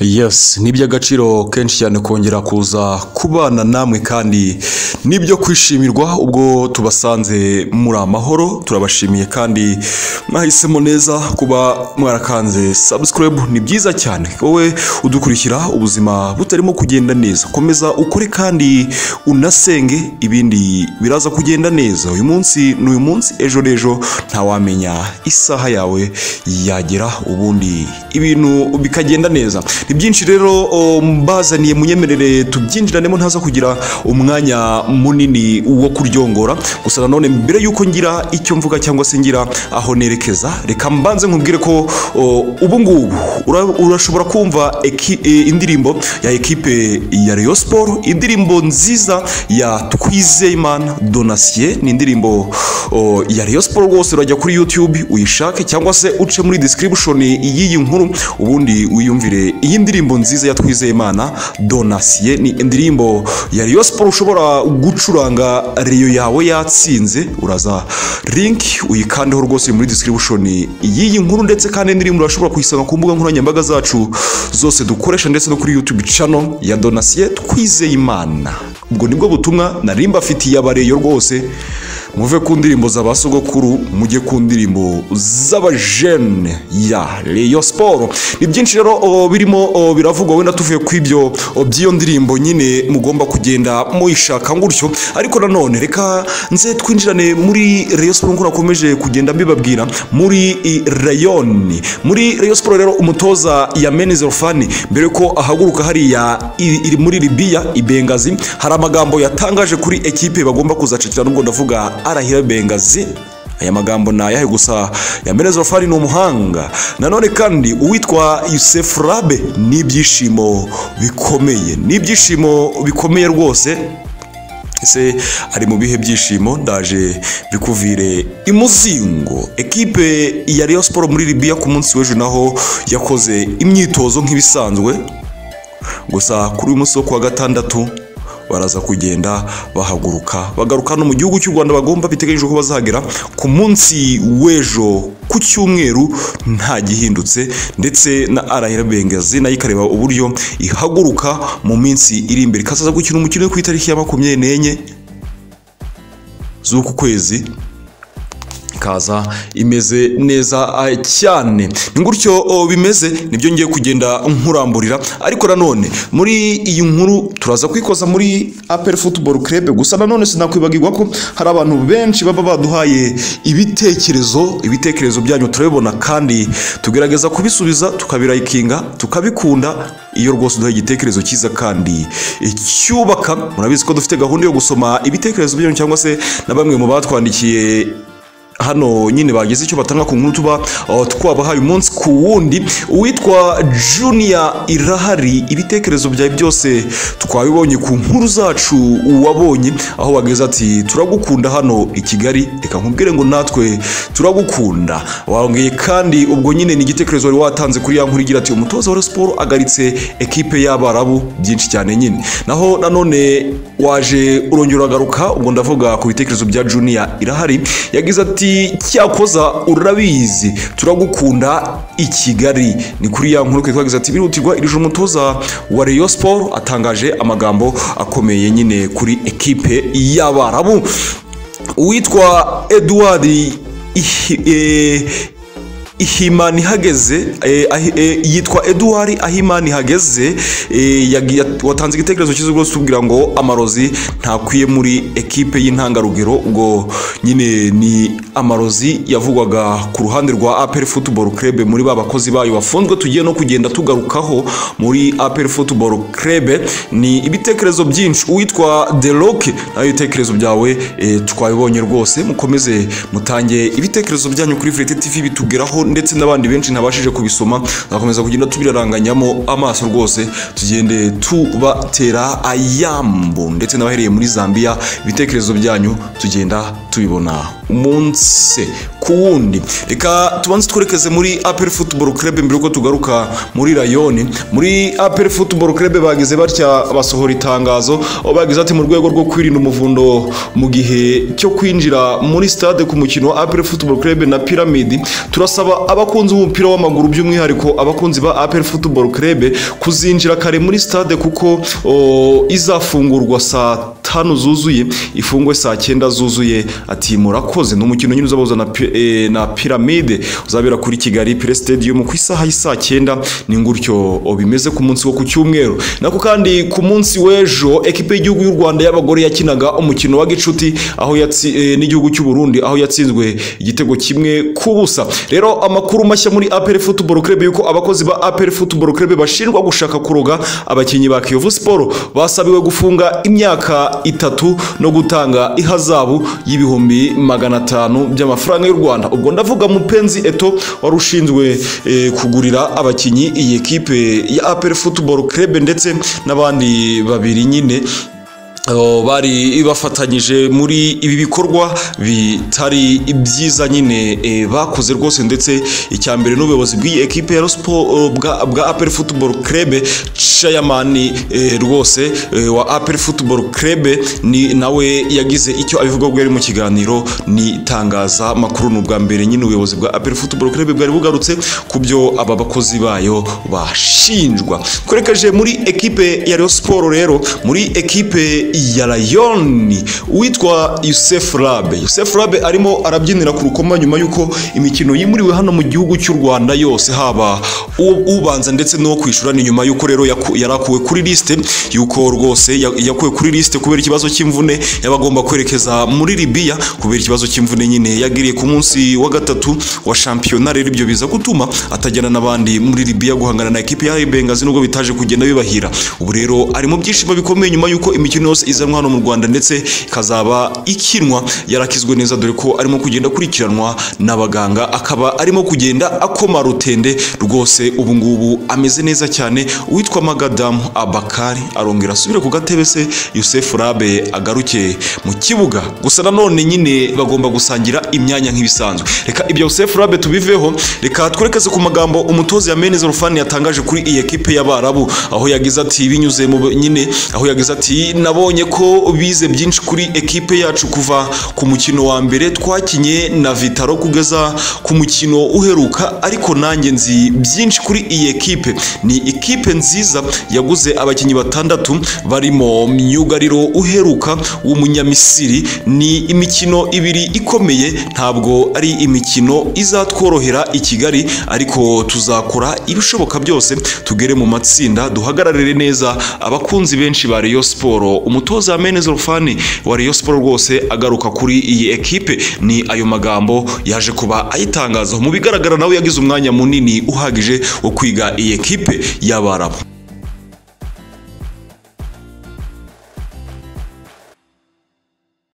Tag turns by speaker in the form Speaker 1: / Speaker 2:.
Speaker 1: Yes, ni iby'agaciro kenshi cyane kongera kuza kubana namwe kandi nibyo kwishimirwa ubwo tubasanze muri amahoro turabashimiye kandi mwahisemo neza kuba mwarakanze subscribe ni byiza cyane wowe udukurikira ubuzima butarimo kugenda neza komeza ukore kandi unasenge ibindi biraza kugenda neza uyu munsi ni uyu munsi ejo n'ejo ntawamenya isaha yawe yagera ubundi ibintu bikagenda neza ni byinshi rero o, mbazaniye munyemerere tubyinjiranemo ntaza kugira umwanya munini wo kuryongora gusa nanone mbere y'uko ngira icyo mvuga cyangwa se ngira aho nerekeza reka mbanze nkubwire ko o, ubu ngubu ura- urashobora kumva eki- e, indirimbo ya ekipe ya Rayon Sport indirimbo nziza ya Twizeyimana Donatien ni indirimbo o, ya Rayon Sport rwose urajya kuri YouTube uyishake cyangwa se uce muri description y'iyi nkuru ubundi wiyumvire iyi ndirimbo nziza ya Twizeyimana Donatien ni indirimbo ya Rayon Sport ushobora gucuranga Rayon yawe yatsinze uraza link uyikandeho rwose muri description y'iyi nkuru ndetse kandi indirimbo urashobora kuyisanga ku mbuga nkoranyambaga zacu zose dukoresha ndetse no kuri YouTube channel ya Donatien Twizeyimana ubwo nibwo butumwa narimba afitiye abareyo rwose muve ku ndirimbo za ba sogokuru mujye ku ndirimbo z'abajene ya Rayon Sport ni byinshi rero o, birimo o, biravugwa wenda tuvuye ku ibyo o, by'iyo ndirimbo nyine mugomba kugenda muyishaka ngutyo ariko nanone reka nze twinjirane muri Rayon Sport nk'uko nakomeje kugenda mbibabwira muri i, Rayon muri Rayon Sport rero umutoza Yameni Zerofani mbere yuko ahaguruka hariya i- iri muri Libya i Bengazi hari amagambo yatangaje kuri ekipe bagomba kuzacakira nubwo ndavuga arahira Bengazi aya magambo ni ayahe gusa Yamene Zerofani ni umuhanga nanone kandi uwitwa Yusef Rabe ni ibyishimo bikomeye ni ibyishimo bikomeye rwose ese ari mu bihe byishimo ndaje bikuvire imuzingo ekipe ya Rayon Sport muri Libya ku munsi w'ejo naho yakoze imyitozo nk'ibisanzwe gusa kuri uyu munsi wo kuwa gatandatu baraza kugenda bahaguruka bagaruka no mu gihugu cy'u rwanda bagomba biteganyijwe ko bazagera ku munsi w'ejo ku cyumweru nta gihindutse ndetse na arahira bengazi nayo ikareba uburyo ihaguruka mu minsi iri imbere ikazaza gukina umukino wo ku itariki ya makumyabiri n'enye z'uku kwezi ikaza imeze neza ah, cyane ni gutyo oh, bimeze nibyo ngiye kugenda nkuramburira ariko nanone muri iyi nkuru turaza kwikoza muri apel football club gusa nanone sinakwibagirwa ko hari abantu benshi baba baduhaye ibitekerezo ibitekerezo byanyu turabibona kandi tugerageza kubisubiza tukabirayikinga tukabikunda iyo rwose uduhaye igitekerezo cyiza kandi eh, cyubaka murabizi ko dufite gahunda yo gusoma ibitekerezo byanyu cyangwa se na bamwe mu batwandikiye hano nyine bagize icyo batanga ku nkuru tuba uh, twabahaye umunsi ku wundi uwitwa junior irahari ibitekerezo byawe byose twabibonye ku nkuru zacu wabonye aho bageze ati turagukunda hano i kigali reka nkubwire ngo natwe turagukunda wongeye kandi ubwo nyine ni igitekerezo wari watanze kuri ya nkuru igira ati umutoza wa Rayon siporo agaritse ekipe y'abarabu byinshi cyane nyine naho nanone waje urongera uragaruka ubwo ndavuga ku bitekerezo bya junior irahari yagize ati cyakoza urabizi turagukunda i kigali ni kuri ya nkuru twagize ati birihutirwa iri joro umutoza wa Rayon Sport atangaje amagambo akomeye nyine kuri ekipe y'abarabu uwitwa Edouard Ihi- eh, ihimani hageze eh, ahi- eh, yitwa eduwari ahimani hageze eh, yagiye- watanze igitekerezo cyiza rwose tubwira ngo amarozi ntakwiye muri ekipe y'intangarugero ubwo nyine ni amarozi yavugwaga ku ruhande rwa apel football club muri ba bakozi bayo bafunzwe tugiye no kugenda tugarukaho muri apel football club ni ibitekerezo byinshi uwitwa the rock nayo ibitekerezo byawe eh, twabibonye rwose mukomeze mutange ibitekerezo byanyu kuri Free TV bitugeraho ndetse n'abandi benshi ntabashije kubisoma tuzakomeza kugenda tubiraranganyamo amaso rwose tugende tubatera ayambu ndetse n'abahereye muri Zambia ibitekerezo byanyu tugenda tubibona munsi ku wundi reka tubanze twerekeze muri apel football club mbere yuko tugaruka muri rayoni muri apel football club bagize batya basohora itangazo aho bagize ati mu rwego rwo kwirinda umuvundo mu gihe cyo kwinjira muri stade ku mukino wa apel football club na piramidi turasaba abakunzi b'umupira w'amaguru by'umwihariko abakunzi ba apel football club kuzinjira kare muri stade kuko o, izafungurwa saa tanu zuzuye ifungwe saa cyenda zuzuye ati murakoze ni umukino nyine uzabahuza na, pi- eh, na piramide uzabera kuri kigali pire stadium ku isaha y'isaa cyenda ni ngutyo bimeze ku munsi wo ku cyumweru nako kandi ku munsi w'ejo ekipe y'igihugu y'u rwanda y'abagore yakinaga umukino wa gicuti aho yatsi eh, n'igihugu cy'u burundi aho yatsinzwe igitego kimwe ku busa rero amakuru mashya muri apel football club yuko abakozi ba apel football club bashinjwa gushaka kuroga abakinnyi ba kiyovu siporo basabiwe gufunga imyaka itatu no gutanga ihazabu y'ibihumbi magana atanu by'amafaranga y'u rwanda ubwo ndavuga mupenzi eto wari ushinzwe eh, kugurira abakinnyi iyi ekipe ya apel football club ndetse n'abandi babiri nyine Oh, bari bafatanyije muri ibi bikorwa bitari byiza nyine eh, bakoze rwose ndetse icya mbere n'ubuyobozi bw'iyi ekipe ya Rospo bwa, bwa Apple Football Club chairman eh, rwose eh, wa Apple Football Club ni nawe yagize icyo abivuga bwo yari mu kiganiro ni tangaza makuru n'ubwa mbere nyine ubuyobozi bwa Apple Football Club bwari bugarutse ku byo aba bakozi bayo bashinjwa twerekeje muri ekipe ya Rayon Sport rero muri ekipe ya Rayoni witwa Yusef Rabe Yusef Rabe arimo arabyinira ku rukoma nyuma y'uko imikino yimuriwe hano mu gihugu cy'u Rwanda yose haba u- ubanza ndetse n'uwo kwishyura ni nyuma y'uko rero yaku- yarakuwe kuri liste y'uko rwose ya- yakuwe kuri liste kubera ikibazo cy'imvune yabagomba kwerekeza muri Libya kubera ikibazo cy'imvune nyine yagiriye ku munsi wa gatatu wa shampiyona rero ibyo biza gutuma atajyana n'abandi muri Libya guhangana na ekipe ya RB Bengazi nubwo bitaje kugenda bibahira ubu rero ari mu byishimo bikomeye nyuma y'uko imikino yose izanwa hano mu Rwanda ndetse ikazaba ikinwa yarakizwe neza dore ko arimo kugenda akurikiranwa n'abaganga akaba arimo kugenda akoma rutende rwose ubu ngubu ameze neza cyane uwitwa Magadamu Abakari arongera asubire ku gatebe se Yusef Rabe agaruke mu kibuga gusa nanone nyine bagomba gusangira imyanya nk'ibisanzwe reka ibyo Yusef Rabe tubiveho reka twerekeze ku magambo umutoza Yameneze Rufani yatangaje kuri iyi ekipe y'Abarabu aho yagize ati binyuze mu nyine aho yagize ati nabonye ko bize byinshi kuri ekipe yacu kuva ku mukino wa mbere twakinye na Vitaro kugeza ku mukino uheruka ariko nanjye nzi byinshi kuri iyi ekipe ni ikipe nziza yaguze abakinnyi batandatu barimo myugariro uheruka w'umunyamisiri ni imikino ibiri ikomeye ntabwo ari imikino izatworohera i Kigali ariko tuzakora ibishoboka byose tugere mu matsinda duhagararire neza abakunzi benshi ba Rayon Sport umutoza Amenez Rufani wa Rayon Sport rwose agaruka kuri iyi ekipe ni ayo magambo yaje kuba ayitangazaho mu bigaragara nawe yagize umwanya munini uhagije wo kwiga iyi ekipe y'Abarabu